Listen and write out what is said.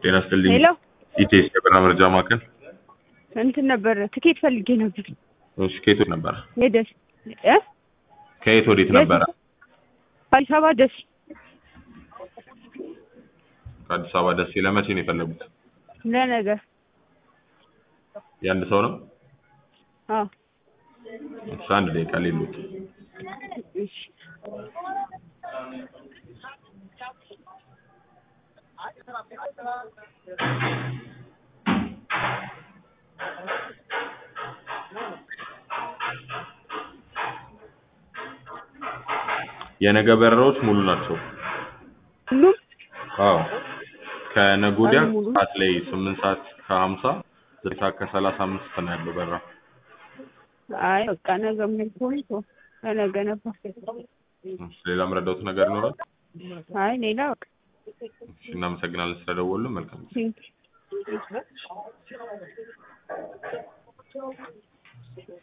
ጤና ይስጥልኝ። ሄሎ ኢቴስ የበረራ መረጃ ማዕከል። እንትን ነበር ትኬት ፈልጌ ነበር። እሺ፣ ከየት ወዴት ነበረ? የደስ እ ከየት ወዴት የት? ነበረ? አዲስ አበባ ደስ ከአዲስ አበባ ደሴ። ለመቼ ነው የፈለጉት? ለነገ የአንድ ሰው ነው? አዎ እሺ፣ አንድ ደቂቃ ሌሎት እሺ የነገ በረራዎች ሙሉ ናቸው። ሁሉም አዎ ከነገ ወዲያ አሉ ሙሉ? ሰዓት ላይ ስምንት ሰዓት ከሀምሳ ዘጠኝ ሰዓት ከሰላሳ አምስት ነው ያለው በረራ። አይ በቃ ነገ ምን ሆነ ቶ ለነገ ነበር። እሺ፣ ሌላ የምረዳውት ነገር ይኖራል? አይ ሌላ በቃ እሺ፣ እናመሰግናለን ስለደወሉልን። መልካም ጊዜ። ቴንክ